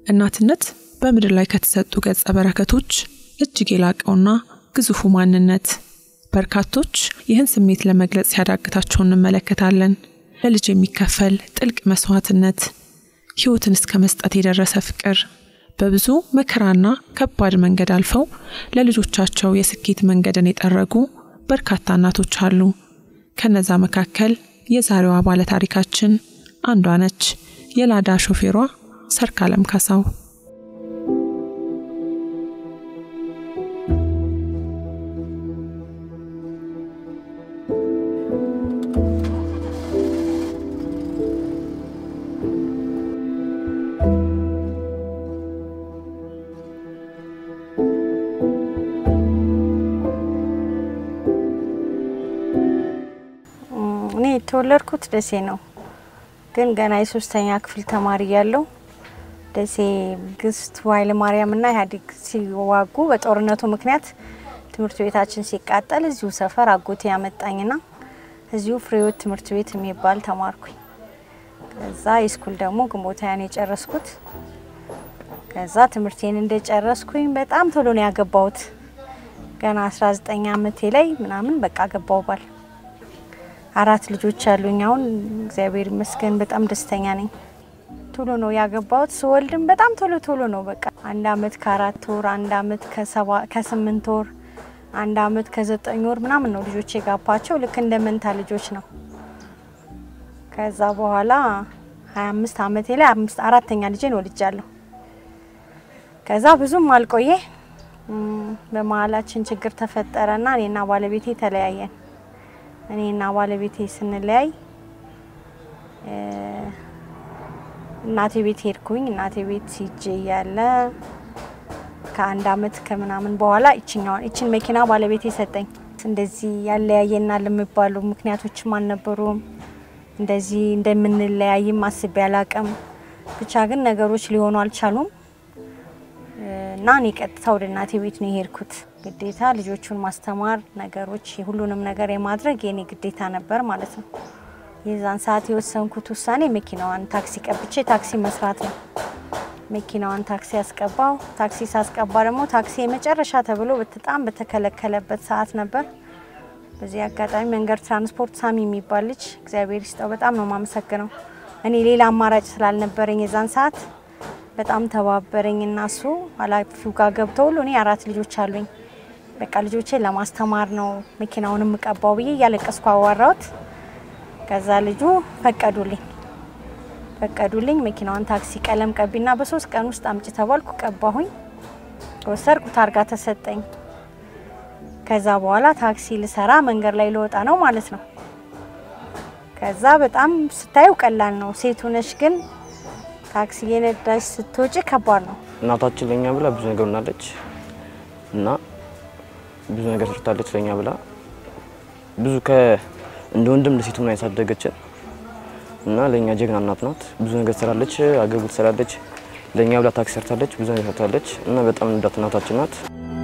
እናትነት በምድር ላይ ከተሰጡ ገጸ በረከቶች እጅግ የላቀውና ግዙፉ ማንነት። በርካቶች ይህን ስሜት ለመግለጽ ሲያዳግታቸው እንመለከታለን። ለልጅ የሚከፈል ጥልቅ መስዋዕትነት፣ ሕይወትን እስከ መስጠት የደረሰ ፍቅር፣ በብዙ መከራና ከባድ መንገድ አልፈው ለልጆቻቸው የስኬት መንገድን የጠረጉ በርካታ እናቶች አሉ። ከነዛ መካከል የዛሬዋ ባለ ታሪካችን አንዷ ነች። የላዳ ሾፌሯ ሰርካለም ካሳው። እኔ የተወለድኩት ደሴ ነው፣ ግን ገና የሶስተኛ ክፍል ተማሪ ያለው ደሴ መንግስቱ ኃይለማርያምና ኢህአዴግ ሲዋጉ በጦርነቱ ምክንያት ትምህርት ቤታችን ሲቃጠል እዚሁ ሰፈር አጎቴ ያመጣኝና እዚሁ ፍሬዎት ትምህርት ቤት የሚባል ተማርኩኝ። ከዛ የስኩል ደግሞ ግንቦት ሃያን የጨረስኩት። ከዛ ትምህርቴን እንደጨረስኩኝ በጣም ቶሎ ነው ያገባሁት። ገና 19 ዓመቴ ላይ ምናምን በቃ ገባው ባል አራት ልጆች አሉኝ። አሁን እግዚአብሔር ይመስገን በጣም ደስተኛ ነኝ። ቶሎ ነው ያገባሁት። ስወልድም በጣም ቶሎ ቶሎ ነው በቃ አንድ አመት ከአራት ወር፣ አንድ አመት ከስምንት ወር፣ አንድ አመት ከዘጠኝ ወር ምናምን ነው ልጆች የጋባቸው። ልክ እንደ መንታ ልጆች ነው። ከዛ በኋላ ሀያ አምስት አመቴ ላይ አምስት አራተኛ ልጄን ወልጃለሁ። ከዛ ብዙም አልቆየ በመሀላችን ችግር ተፈጠረና እኔና ባለቤቴ ተለያየን። እኔና ባለቤቴ ስንለያይ እናቴ ቤት ሄድኩኝ። እናቴ ቤት ሂጄ እያለ ከአንድ አመት ከምናምን በኋላ ይችኛዋን ይችን መኪና ባለቤቴ ሰጠኝ። እንደዚህ ያለያየናል የሚባሉ ምክንያቶችም አልነበሩም። እንደዚህ እንደምንለያይም አስቤ አላቅም። ብቻ ግን ነገሮች ሊሆኑ አልቻሉም እና እኔ ቀጥታ ወደ እናቴ ቤት ነው የሄድኩት። ግዴታ ልጆቹን ማስተማር ነገሮች ሁሉንም ነገር የማድረግ የኔ ግዴታ ነበር ማለት ነው። የዛን ሰዓት የወሰንኩት ውሳኔ መኪናዋን ታክሲ ቀብቼ ታክሲ መስራት ነው። መኪናዋን ታክሲ ያስቀባው። ታክሲ ሳስቀባ ደግሞ ታክሲ የመጨረሻ ተብሎ በጣም በተከለከለበት ሰዓት ነበር። በዚህ አጋጣሚ መንገድ ትራንስፖርት ሳሚ የሚባል ልጅ እግዚአብሔር ይስጠው በጣም ነው የማመሰግነው። እኔ ሌላ አማራጭ ስላልነበረኝ የዛን ሰዓት በጣም ተባበረኝ እና እሱ ኃላፊው ጋር ገብቶ ሁሉ እኔ አራት ልጆች አሉኝ በቃ ልጆቼን ለማስተማር ነው መኪናውን የምቀባው ብዬ እያለቀስኩ አዋራሁት። ከዛ ልጁ ፈቀዱልኝ ፈቀዱልኝ መኪናዋን ታክሲ ቀለም ቀቢና በሶስት ቀን ውስጥ አምጭ ተባልኩ። ቀባሁኝ፣ ወሰድኩ፣ ታርጋ ተሰጠኝ። ከዛ በኋላ ታክሲ ልሰራ መንገድ ላይ ልወጣ ነው ማለት ነው። ከዛ በጣም ስታዩ ቀላል ነው። ሴቱ ነሽ ግን ታክሲ የነዳሽ ስትወጪ ከባድ ነው። እናታችን ለኛ ብላ ብዙ ነገር ሆናለች እና ብዙ ነገር ሰርታለች ለኛ ብላ ብዙ ከ እንደ ወንድም ለሴቱ ምን ያሳደገችን እና ለኛ ጀግና እናት ናት። ብዙ ነገር ትሰራለች፣ አገልግሎት ትሰራለች። ለኛ ብላ ታክሲ ሰርታለች፣ ብዙ ነገር ሰርታለች እና በጣም እንዳት እናታችን ናት።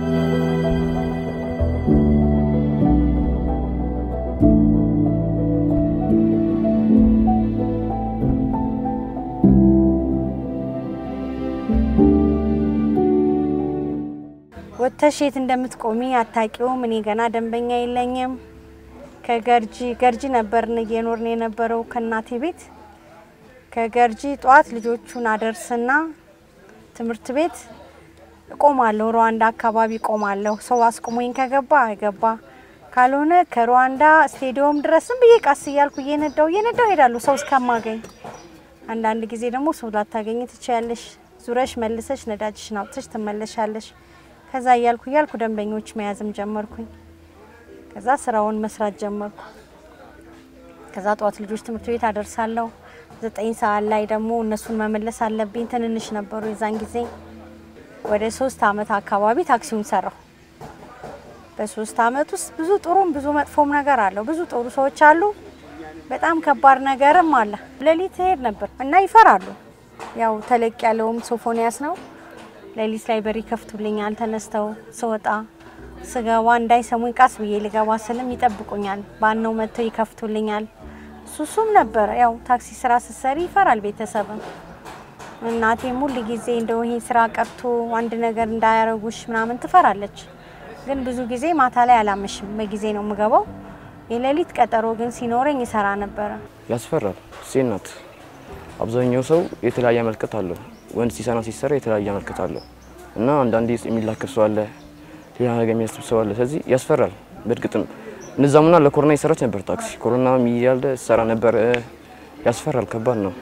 ወጥተሽ የት እንደምትቆሚ አታቂውም። እኔ ገና ደንበኛ የለኝም። ከገርጂ ገርጂ ነበርን እየኖርን የነበረው ከእናቴ ቤት። ከገርጂ ጠዋት ልጆቹን አደርስና ትምህርት ቤት እቆማለሁ። ሩዋንዳ አካባቢ እቆማለሁ። ሰው አስቆሞኝ ከገባ ገባ፣ ካልሆነ ከሩዋንዳ ስቴዲየም ድረስ ዝም ብዬ ቃስ እያልኩ እየነዳው እየነዳው ሄዳለሁ ሰው እስከማገኝ። አንዳንድ ጊዜ ደግሞ ሰው ላታገኝ ትችያለሽ። ዙረሽ መልሰሽ ነዳጅሽን አውጥተሽ ትመለሻለሽ። ከዛ እያልኩ እያልኩ ደንበኞች መያዝም ጀመርኩኝ። ከዛ ስራውን መስራት ጀመርኩ። ከዛ ጠዋት ልጆች ትምህርት ቤት አደርሳለሁ። ዘጠኝ ሰዓት ላይ ደግሞ እነሱን መመለስ አለብኝ። ትንንሽ ነበሩ የዛን ጊዜ። ወደ ሶስት አመት አካባቢ ታክሲውን ሰራሁ። በሶስት አመት ውስጥ ብዙ ጥሩም ብዙ መጥፎም ነገር አለው። ብዙ ጥሩ ሰዎች አሉ፣ በጣም ከባድ ነገርም አለ። ሌሊት ሄድ ነበር እና ይፈራሉ። ያው ተለቅ ያለውም ሶፎንያስ ነው። ሌሊት ላይ በር ይከፍቱልኛል። ተነስተው ስወጣ ስገባ እንዳይሰሙኝ ቃስ ብዬ ልገባ ስልም ይጠብቁኛል። ባነው መጥተው ይከፍቱልኛል። ሱሱም ነበረ። ያው ታክሲ ስራ ስትሰሪ ይፈራል ቤተሰብም። እናቴም ሁል ጊዜ እንደው ይሄ ስራ ቀርቶ አንድ ነገር እንዳያረጉሽ ምናምን ትፈራለች። ግን ብዙ ጊዜ ማታ ላይ አላመሽም፣ በጊዜ ነው የምገባው። የሌሊት ቀጠሮ ግን ሲኖረኝ ይሰራ ነበረ። ያስፈራል። ሴት ናት። አብዛኛው ሰው የተለያየ መልከት አለው። ወንድ ሲሰራ ሲሰራ የተለያየ መልከት አለው እና አንዳንዴ የሚላከፍ ሰው አለ፣ ሌላ ነገር የሚያስብ ሰው አለ። ስለዚህ ያስፈራል። በእርግጥም እነዛሙና ለኮሮና የሰራች ነበር ታክሲ ኮሮና እያለ ሰራ ነበር። ያስፈራል። ከባድ ነው።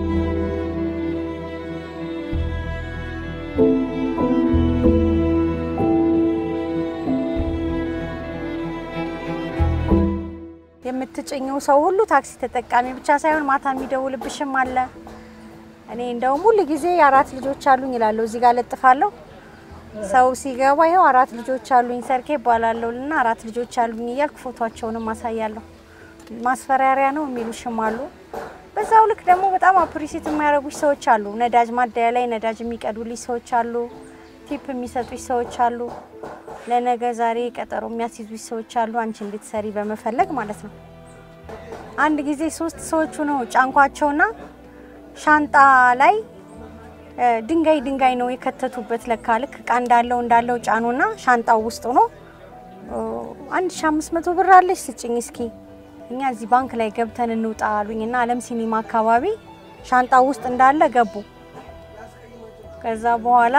የምትጭኘው ሰው ሁሉ ታክሲ ተጠቃሚ ብቻ ሳይሆን ማታ የሚደውልብሽም አለ። እኔ እንደውም ሁል ጊዜ አራት ልጆች አሉኝ ይላለሁ። እዚህ ጋር ለጥፋለሁ። ሰው ሲገባ ይኸው አራት ልጆች አሉኝ ሰርኬ ይባላለሁ እና አራት ልጆች አሉኝ እያልኩ ፎቷቸውንም አሳያለሁ። ማስፈራሪያ ነው የሚሉሽም አሉ። በዛው ልክ ደግሞ በጣም አፕሪሲት የሚያደርጉሽ ሰዎች አሉ። ነዳጅ ማደያ ላይ ነዳጅ የሚቀዱልሽ ሰዎች አሉ። ቲፕ የሚሰጡሽ ሰዎች አሉ። ለነገ ዛሬ ቀጠሮ የሚያስይዙሽ ሰዎች አሉ። አንቺ እንድትሰሪ በመፈለግ ማለት ነው። አንድ ጊዜ ሶስት ሰዎቹ ነው ጫንኳቸውና ሻንጣ ላይ ድንጋይ ድንጋይ ነው የከተቱበት። ለካ ልክ እቃ እንዳለው እንዳለው ጫኑና ሻንጣው ውስጥ ሆኖ አንድ ሺ አምስት መቶ ብር አለሽ ስጭኝ እስኪ እኛ እዚህ ባንክ ላይ ገብተን እንውጣ አሉኝና አለም ሲኒማ አካባቢ ሻንጣው ውስጥ እንዳለ ገቡ። ከዛ በኋላ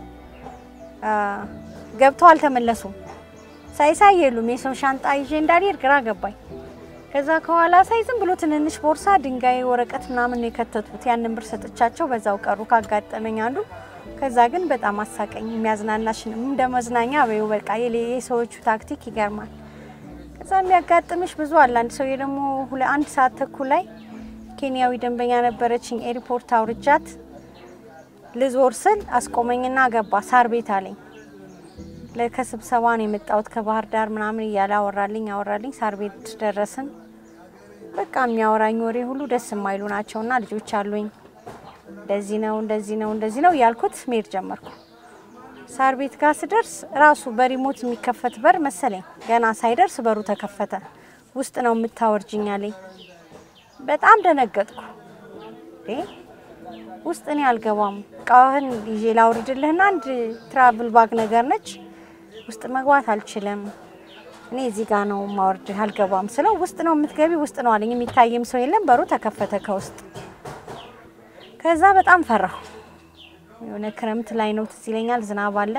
ገብተው አልተመለሱም። ሳይሳይ የሉም። የሰው ሻንጣ ይዤ እንዳልሄድ ግራ ገባኝ። ከዛ ከኋላ ሳይ ዝም ብሎ ትንንሽ ቦርሳ ድንጋይ፣ ወረቀት ምናምን ነው የከተቱት። ያንን ብር ሰጥቻቸው በዛው ቀሩ። ካጋጠመኝ አንዱ ከዛ ግን በጣም አሳቀኝ። የሚያዝናናሽን እንደ መዝናኛ በይው በቃ የሰዎቹ ታክቲክ ይገርማል። ከዛ የሚያጋጥምሽ ብዙ አለ። አንድ ሰውዬ ደግሞ አንድ ሰዓት ተኩል ላይ ኬንያዊ ደንበኛ ነበረችኝ። ኤርፖርት አውርጃት ልዞር ስል አስቆመኝና ገባ። ሳር ቤት አለኝ። ከስብሰባ ነው የመጣሁት ከባህር ዳር ምናምን እያለ አወራልኝ አወራልኝ። ሳር ቤት ደረስን። በቃ የሚያወራኝ ወሬ ሁሉ ደስ የማይሉ ናቸውና ልጆች አሉኝ እንደዚህ ነው እንደዚህ ነው እንደዚህ ነው እያልኩት መሄድ ጀመርኩ። ሳር ቤት ጋር ስደርስ ራሱ በሪሞት የሚከፈት በር መሰለኝ። ገና ሳይደርስ በሩ ተከፈተ። ውስጥ ነው የምታወርጅኝ አለኝ። በጣም ደነገጥኩ። ውስጥ እኔ አልገባም፣ እቃህን ይዤ ላውርድልህና አንድ ትራቭል ባግ ነገር ነች ውስጥ መግባት አልችልም። እኔ እዚህ ጋ ነው ማወርድህ አልገባም ስለው ውስጥ ነው የምትገቢ ውስጥ ነው አለኝ። የሚታየም ሰው የለም። በሩ ተከፈተ ከውስጥ። ከዛ በጣም ፈራሁ። የሆነ ክረምት ላይ ነው ትዝ ይለኛል፣ ዝናብ አለ።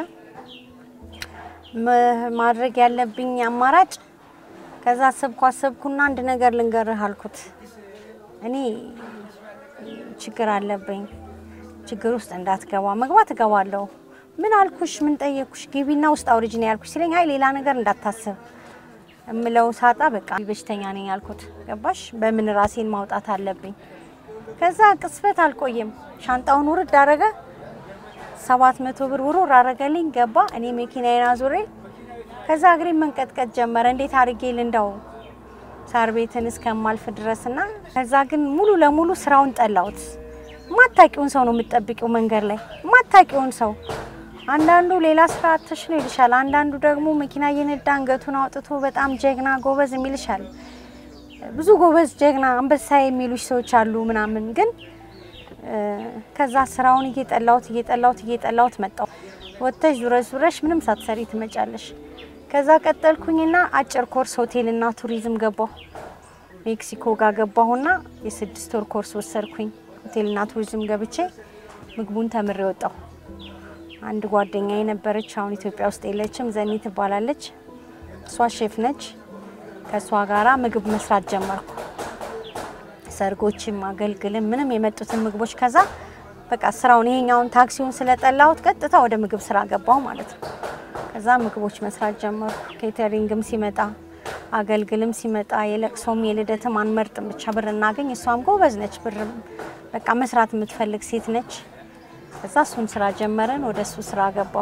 ማድረግ ያለብኝ አማራጭ ከዛ አሰብኩ አሰብኩና አንድ ነገር ልንገርህ አልኩት። እኔ ችግር አለብኝ፣ ችግር ውስጥ እንዳትገባ። መግባት እገባለሁ ምን አልኩሽ? ምን ጠየኩሽ? ግቢና ውስጥ አውርጅ ነው ያልኩሽ ሲለኝ፣ አይ ሌላ ነገር እንዳታስብ እምለው ሳጣ በቃ በሽተኛ ነኝ ያልኩት። ገባሽ? በምን ራሴን ማውጣት አለብኝ። ከዛ ቅስበት አልቆየም፣ ሻንጣውን ውርድ አረገ። ሰባት መቶ ብር ውርውር አረገልኝ። ገባ። እኔ መኪናዬን አዙሬ ከዛ እግሬ መንቀጥቀጥ ጀመረ። እንዴት አድርጌ ልንዳው ሳር ቤትን እስከማልፍ ድረስና ከዛ ግን ሙሉ ለሙሉ ስራውን ጠላሁት። ማታቂውን ሰው ነው የምትጠብቂው መንገድ ላይ ማታቂውን ሰው አንዳንዱ ሌላ ስራ አጥተሽ ነው ይልሻል። አንዳንዱ ደግሞ መኪና እየነዳ አንገቱን አውጥቶ በጣም ጀግና ጎበዝ የሚልሻል። ብዙ ጎበዝ ጀግና አንበሳ የሚሉሽ ሰዎች አሉ ምናምን። ግን ከዛ ስራውን እየጠላሁት እየጠላሁት እየጠላሁት መጣሁ። ወጥተሽ ዙረሽ ዙረሽ ምንም ሳትሰሪ ትመጫለሽ። ከዛ ቀጠልኩኝና አጭር ኮርስ ሆቴልና ቱሪዝም ገባሁ። ሜክሲኮ ጋር ገባሁና የስድስት ወር ኮርስ ወሰድኩኝ። ሆቴልና ቱሪዝም ገብቼ ምግቡን ተምሬ ወጣሁ። አንድ ጓደኛ የነበረች አሁን ኢትዮጵያ ውስጥ የለችም፣ ዘኒ ትባላለች። እሷ ሼፍ ነች። ከእሷ ጋራ ምግብ መስራት ጀመርኩ። ሰርጎችም፣ አገልግልም ምንም የመጡትን ምግቦች ከዛ በቃ ስራውን ይሄኛውን ታክሲውን ስለጠላሁት ቀጥታ ወደ ምግብ ስራ ገባሁ ማለት ነው። ከዛ ምግቦች መስራት ጀመርኩ። ኬተሪንግም ሲመጣ አገልግልም ሲመጣ የለቅሶም የልደትም አንመርጥም፣ ብቻ ብር እናገኝ። እሷም ጎበዝ ነች፣ ብር በቃ መስራት የምትፈልግ ሴት ነች። ከዛ እሱን ስራ ጀመረን። ወደ እሱ ስራ ገባሁ።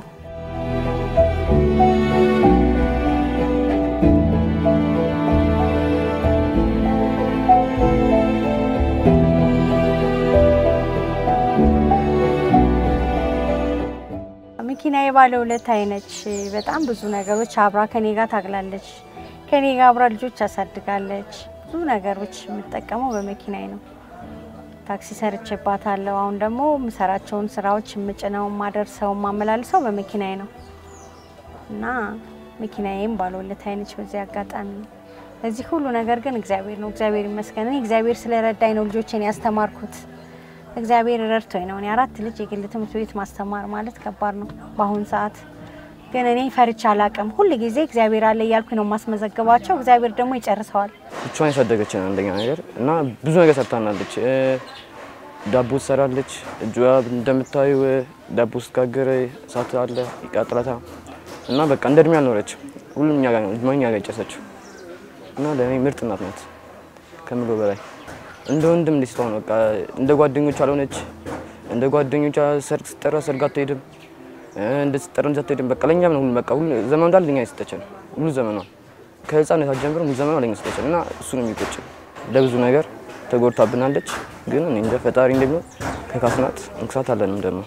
መኪና የባለ ውለታዬ ነች። በጣም ብዙ ነገሮች አብራ ከኔ ጋር ታግላለች። ከኔ ጋር አብራ ልጆች ያሳድጋለች። ብዙ ነገሮች የምጠቀመው በመኪናዬ ነው። ታክሲ ሰርቼባታለሁ። አሁን ደግሞ የምሰራቸውን ስራዎች የምጭነው የማደርሰው የማመላልሰው በመኪናዬ ነው እና መኪናዬም ባለውለታዬ ነች። በዚህ አጋጣሚ ለዚህ ሁሉ ነገር ግን እግዚአብሔር ነው። እግዚአብሔር ይመስገን። እኔ እግዚአብሔር ስለረዳኝ ነው ልጆቼን ያስተማርኩት። እግዚአብሔር ረድቶኝ ነው። እኔ አራት ልጅ የግል ትምህርት ቤት ማስተማር ማለት ከባድ ነው በአሁን ሰዓት። ግን እኔ ፈርቻ አላቅም። ሁል ጊዜ እግዚአብሔር አለ እያልኩ ነው የማስመዘግባቸው። እግዚአብሔር ደግሞ ይጨርሰዋል። ብቻዋን ያሳደገችን አንደኛ ነገር እና ብዙ ነገር ሰርታናለች። እ፣ ዳቦ ትሰራለች። እጇ እንደምታዩ ዳቦ ስትጋግር እሳት አለ ይቃጥላታ እና በቃ እንደ እድሜ አልኖረችም። ሁሉም እኛ ጋር ነው እድሜ እኛ ጋር የጨሰችው እና ለእኔ ምርጥ እናት ናት ከምሎ በላይ እንደ ወንድም እንደ ስትሆን በቃ እንደ ጓደኞቿ አልሆነች። እንደ ጓደኞቿ ሰርግ ስትጠራ ሰርግ አትሄድም፣ እ፣ እንደ ስትጠራ እንደዛ አትሄድም። በቃ ለእኛም ነው ሁሉ በቃ ሁሉ ዘመኑ እንዳለ ለእኛ የሰጠችን ሁሉ ዘመኗ ከህፃነቷ ጀምሮ ሙሉ ዘመኗ ለእኛ ሰጠችን እና እሱ ነው የሚቆጭ ለብዙ ነገር ተጎድታብናለች። ግን እኔ እንደ ፈጣሪ እንደሚሆን ከካስናት እንክሳት አለንም ደግሞ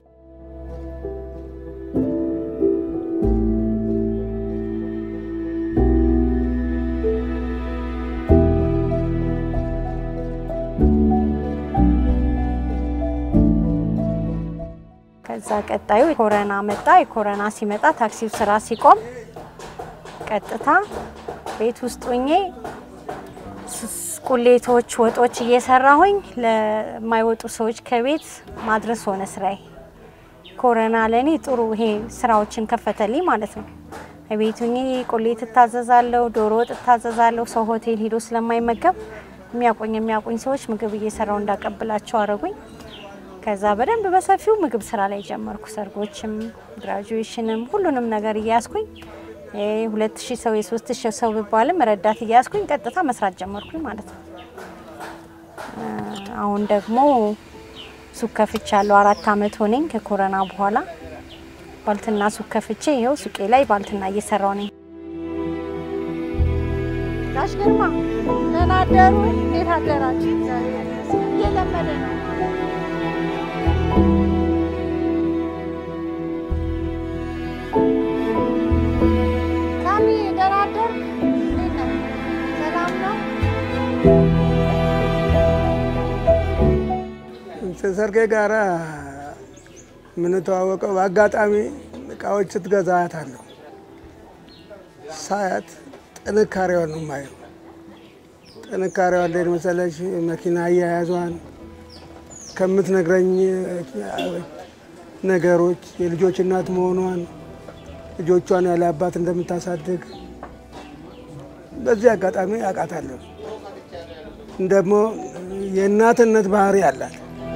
ከዛ ቀጣዩ ኮረና መጣ። የኮረና ሲመጣ ታክሲው ስራ ሲቆም ቀጥታ ቤት ውስጥ ሆኜ ስ- ቁሌቶች፣ ወጦች እየሰራሁኝ ለማይወጡ ሰዎች ከቤት ማድረስ ሆነ ስራዬ። ኮረና ለእኔ ጥሩ ይሄ ስራዎችን ከፈተልኝ ማለት ነው። ቤት ሆኜ ቁሌት እታዘዛለሁ፣ ዶሮ ወጥ እታዘዛለሁ። ሰው ሆቴል ሄዶ ስለማይመገብ የሚያቆኝ የሚያቆኝ ሰዎች ምግብ እየሰራው እንዳቀብላቸው አረጉኝ። ከዛ በደንብ በሰፊው ምግብ ስራ ላይ ጀመርኩ። ሰርጎችም፣ ግራጁዌሽንም ሁሉንም ነገር እያያዝኩኝ ሁለት ሺህ ሰው የሶስት ሺህ ሰው ብባልም ረዳት እያያዝኩኝ ቀጥታ መስራት ጀመርኩኝ ማለት ነው። እ፣ አሁን ደግሞ ሱቅ ከፍቻለሁ። አራት አመት ሆነኝ ከኮረና በኋላ ባልትና ሱቅ ከፍቼ ይኸው ሱቄ ላይ ባልትና እየሰራው ነኝ። ጋሽ ግርማ ደህና አደሩ? እንዴት አደራችሁ? እግዚአብሔር ይመስገን እየለመደ ነው። ሳሚ ደህና አደርክ? እንዴት ነህ? ሰላም ነው? ሰርጌ ጋራ የምንተዋወቀው በአጋጣሚ እቃዎች ስትገዛ አያታለሁ። ሳያት ጥንካሬዋን ነው የማየው። ጥንካሬዋ እንዴት መሰለሽ? መኪና አያያዟን ከምትነግረኝ ነገሮች የልጆች እናት መሆኗን ልጆቿን ያለ አባት እንደምታሳድግ በዚህ አጋጣሚ አውቃታለሁ። ደግሞ የእናትነት ባህሪ አላት።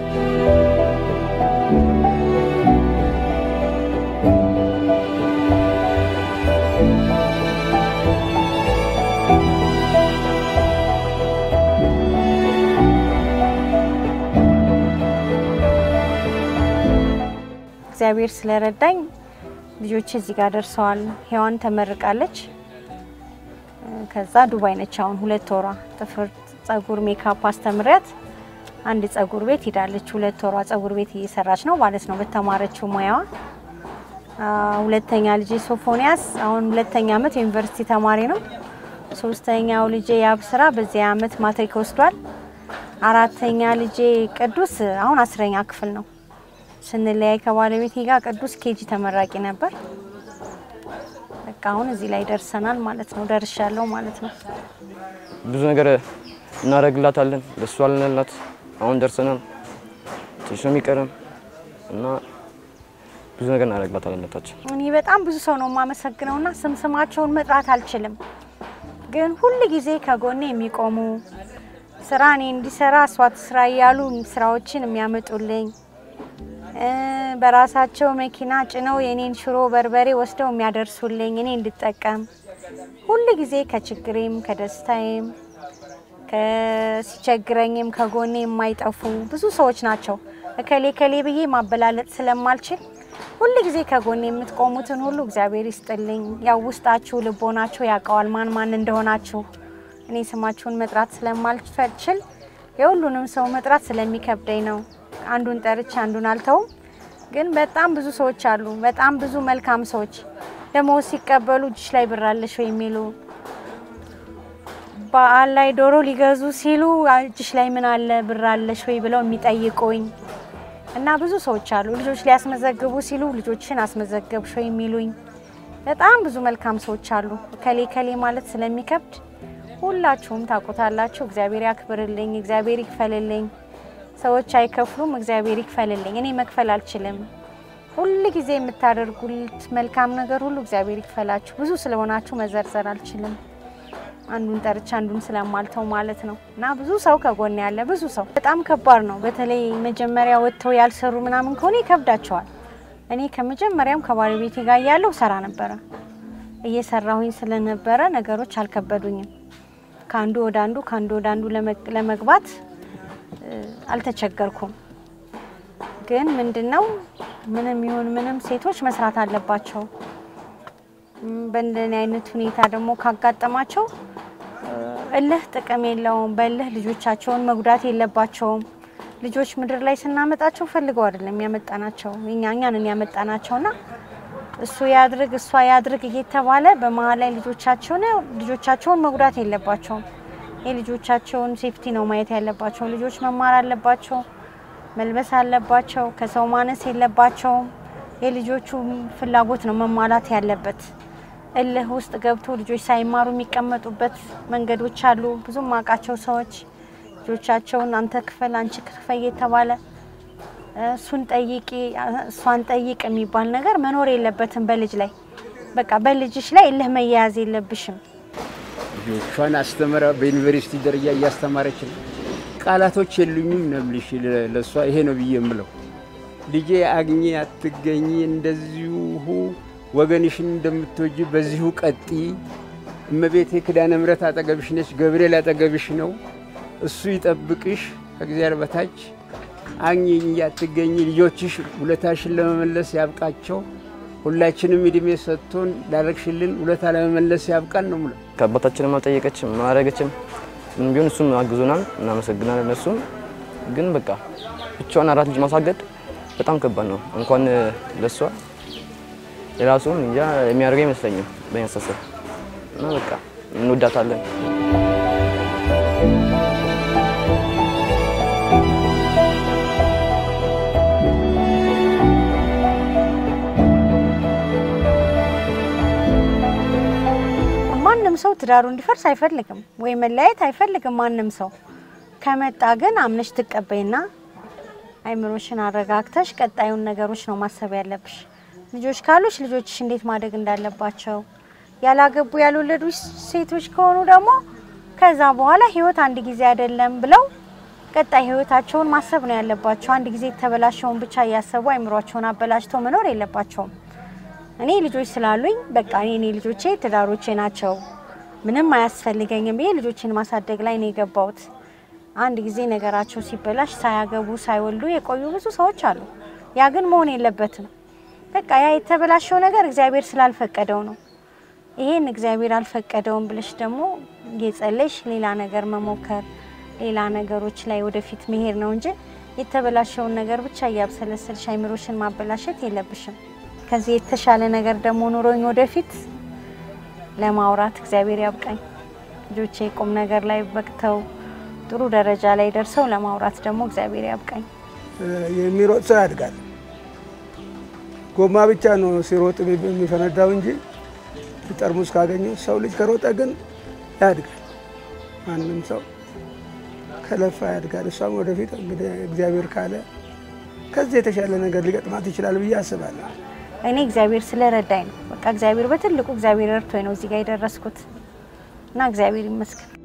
እግዚአብሔር ስለረዳኝ ልጆች እዚህ ጋር ደርሰዋል። ሔዋን ተመርቃለች። እ፣ ከዛ ዱባይ ነች አሁን ሁለት ወሯ። ጥፍር፣ ጸጉር፣ ሜካፕ አስተምሪያት አንድ ጸጉር ቤት ሂዳለች። ሁለት ወሯ ጸጉር ቤት እየሰራች ነው ማለት ነው በተማረችው ሙያዋ። አ፣ ሁለተኛ ልጄ ሶፎንያስ አሁን ሁለተኛ ዓመት የዩኒቨርሲቲ ተማሪ ነው። ሶስተኛው ልጄ ያብስራ በዚህ ዓመት ማትሪክ ወስዷል። አራተኛ ልጄ ቅዱስ አሁን አስረኛ ክፍል ነው። ስንለያይ ከባለቤቴ ጋር ቅዱስ ኬጂ ተመራቂ ነበር። በቃ አሁን እዚህ ላይ ደርሰናል ማለት ነው። ደርሻለሁ ማለት ነው። ብዙ ነገር እናደርግላታለን። ደስ አልንላት። አሁን ደርሰናል። ትንሽ ነው የሚቀረም እና ብዙ ነገር እናደርግላታለን ለታችን እኔ በጣም ብዙ ሰው ነው የማመሰግነውና ስም ስማቸውን መጥራት አልችልም፣ ግን ሁል ጊዜ ከጎኔ የሚቆሙ ስራ እኔ እንዲሰራ እሷ ትስራ እያሉ ስራዎችን የሚያመጡልኝ እ፣ በራሳቸው መኪና ጭነው የኔን ሽሮ በርበሬ ወስደው የሚያደርሱልኝ እኔ እንድጠቀም ሁል ጊዜ ከችግሬም ከደስታዬም ከሲቸግረኝም ከጎኔ የማይጠፉ ብዙ ሰዎች ናቸው። እከሌ ከሌ ብዬ ማበላለጥ ስለማልችል ሁል ጊዜ ከጎኔ የምትቆሙትን ሁሉ እግዚአብሔር ይስጥልኝ። ያው ውስጣችሁ ልቦናችሁ ያውቀዋል ማን ማን እንደሆናችሁ። እኔ ስማችሁን መጥራት ስለማልችል የሁሉንም ሰው መጥራት ስለሚከብደኝ ነው። አንዱን ጠርቼ አንዱን አልተውም። ግን በጣም ብዙ ሰዎች አሉ፣ በጣም ብዙ መልካም ሰዎች ደሞዝ ሲቀበሉ እጅሽ ላይ ብር አለሽ ወይ የሚሉ በዓል ላይ ዶሮ ሊገዙ ሲሉ እጅሽ ላይ ምን አለ ብር አለሽ ወይ ብለው የሚጠይቁኝ እና ብዙ ሰዎች አሉ። ልጆች ሊያስመዘግቡ ሲሉ ልጆችን አስመዘገብሽ ወይ የሚሉኝ በጣም ብዙ መልካም ሰዎች አሉ። ከሌ ከሌ ማለት ስለሚከብድ ሁላችሁም ታውቁታላችሁ። እግዚአብሔር ያክብርልኝ፣ እግዚአብሔር ይክፈልልኝ። ሰዎች አይከፍሉም፣ እግዚአብሔር ይክፈልልኝ። እኔ መክፈል አልችልም። ሁል ጊዜ የምታደርጉት መልካም ነገር ሁሉ እግዚአብሔር ይክፈላችሁ። ብዙ ስለሆናችሁ መዘርዘር አልችልም። አንዱን ጠርቻ አንዱን ስለማልተው ማለት ነው። እና ብዙ ሰው ከጎን ያለ ብዙ ሰው በጣም ከባድ ነው። በተለይ መጀመሪያ ወጥተው ያልሰሩ ምናምን ከሆነ ይከብዳቸዋል። እኔ ከመጀመሪያም ከባለቤቴ ጋር እያለሁ ሰራ ነበረ። እየሰራሁኝ ስለነበረ ነገሮች አልከበዱኝም። ከአንዱ ወደ አንዱ ከአንዱ ወደ አንዱ ለመግባት አልተቸገርኩም። ግን ምንድነው ምንም ይሁን ምንም ሴቶች መስራት አለባቸው። በእንደኔ አይነት ሁኔታ ደግሞ ካጋጠማቸው እልህ ጥቅም የለውም። በእልህ ልጆቻቸውን መጉዳት የለባቸውም። ልጆች ምድር ላይ ስናመጣቸው ፈልገው አይደለም ያመጣናቸው እኛ እኛንን ያመጣናቸውና እሱ ያድርግ እሷ ያድርግ እየተባለ በመሀል ላይ ልጆቻቸውን ልጆቻቸውን መጉዳት የለባቸውም። የልጆቻቸውን ሴፍቲ ነው ማየት ያለባቸው። ልጆች መማር አለባቸው፣ መልበስ አለባቸው፣ ከሰው ማነስ የለባቸውም። የልጆቹ ፍላጎት ነው መሟላት ያለበት። እልህ ውስጥ ገብቶ ልጆች ሳይማሩ የሚቀመጡበት መንገዶች አሉ። ብዙም አውቃቸው ሰዎች ልጆቻቸውን አንተ ክፈል አንቺ ክፈል እየተባለ እሱን ጠይቂ እሷን ጠይቅ የሚባል ነገር መኖር የለበትም በልጅ ላይ። በቃ በልጅሽ ላይ እልህ መያያዝ የለብሽም። ልጆቿን አስተምራ በዩኒቨርሲቲ ደረጃ እያስተማረች ነው። ቃላቶች የሉኝም ነው የምልሽ። ለእሷ ይሄ ነው ብዬ የምለው ልጄ አግኚ አትገኚ፣ እንደዚሁ ወገንሽን እንደምትወጂ በዚሁ ቀጢ። እመቤቴ ኪዳነ ምሕረት አጠገብሽ ነች፣ ገብርኤል አጠገብሽ ነው። እሱ ይጠብቅሽ ከእግዚአብሔር በታች አግኚኝ አትገኚ። ልጆችሽ ውለታሽን ለመመለስ ያብቃቸው። ሁላችንም እድሜ ሰጥቶን ላረግሽልን ውለታ ለመመለስ ያብቃን ነው የምለው። ከአባታችንም አልጠየቀችም አላረገችም። ምን ቢሆን እሱም አግዞናል፣ እናመሰግናለን። እነሱም ግን በቃ ብቻዋን አራት ልጅ ማሳገድ በጣም ከባድ ነው። እንኳን ለሷ የራሱም እንጃ የሚያደርገው አይመስለኝም በእኛ አስተሳሰብ እና በቃ እንወዳታለን። ማንም ሰው ትዳሩ እንዲፈርስ አይፈልግም ወይ መለያየት አይፈልግም ማንም ሰው። ከመጣ ግን አምነሽ ትቀበይና አይምሮሽን አረጋግተሽ ቀጣዩን ነገሮች ነው ማሰብ ያለብሽ። ልጆች ካሉሽ ልጆችሽ እንዴት ማደግ እንዳለባቸው፣ ያላገቡ ያልወለዱ ሴቶች ከሆኑ ደግሞ ከዛ በኋላ ህይወት አንድ ጊዜ አይደለም ብለው ቀጣይ ህይወታቸውን ማሰብ ነው ያለባቸው። አንድ ጊዜ የተበላሸውን ብቻ እያሰቡ አይምሯቸውን አበላሽተው መኖር የለባቸውም። እኔ ልጆች ስላሉኝ በቃ እኔ ልጆቼ ትዳሮቼ ናቸው፣ ምንም አያስፈልገኝም ብዬ ልጆችን ማሳደግ ላይ ነው የገባሁት። አንድ ጊዜ ነገራቸው ሲበላሽ ሳያገቡ ሳይወልዱ የቆዩ ብዙ ሰዎች አሉ። ያ ግን መሆን የለበትም። በቃ ያ የተበላሸው ነገር እግዚአብሔር ስላልፈቀደው ነው። ይሄን እግዚአብሔር አልፈቀደውም ብለሽ ደግሞ እየጸለሽ ሌላ ነገር መሞከር፣ ሌላ ነገሮች ላይ ወደፊት መሄድ ነው እንጂ የተበላሸውን ነገር ብቻ እያብሰለሰልሽ አይምሮሽን ማበላሸት የለብሽም። ከዚህ የተሻለ ነገር ደግሞ ኑሮኝ ወደፊት ለማውራት እግዚአብሔር ያብቃኝ። ልጆቼ ቁም ነገር ላይ በቅተው ጥሩ ደረጃ ላይ ደርሰው ለማውራት ደግሞ እግዚአብሔር ያብቃኝ። የሚሮጥ ሰው ያድጋል። ጎማ ብቻ ነው ሲሮጥ የሚፈነዳው እንጂ ጠርሙስ ካገኘ ሰው ልጅ ከሮጠ ግን ያድጋል። ማንም ሰው ከለፋ ያድጋል። እሷም ወደፊት እንግዲህ እግዚአብሔር ካለ ከዚህ የተሻለ ነገር ሊገጥማት ይችላል ብዬ አስባለሁ። እኔ እግዚአብሔር ስለረዳኝ ነው። በቃ እግዚአብሔር በትልቁ እግዚአብሔር ረድቶኝ ነው እዚህ ጋር የደረስኩት እና እግዚአብሔር ይመስገን።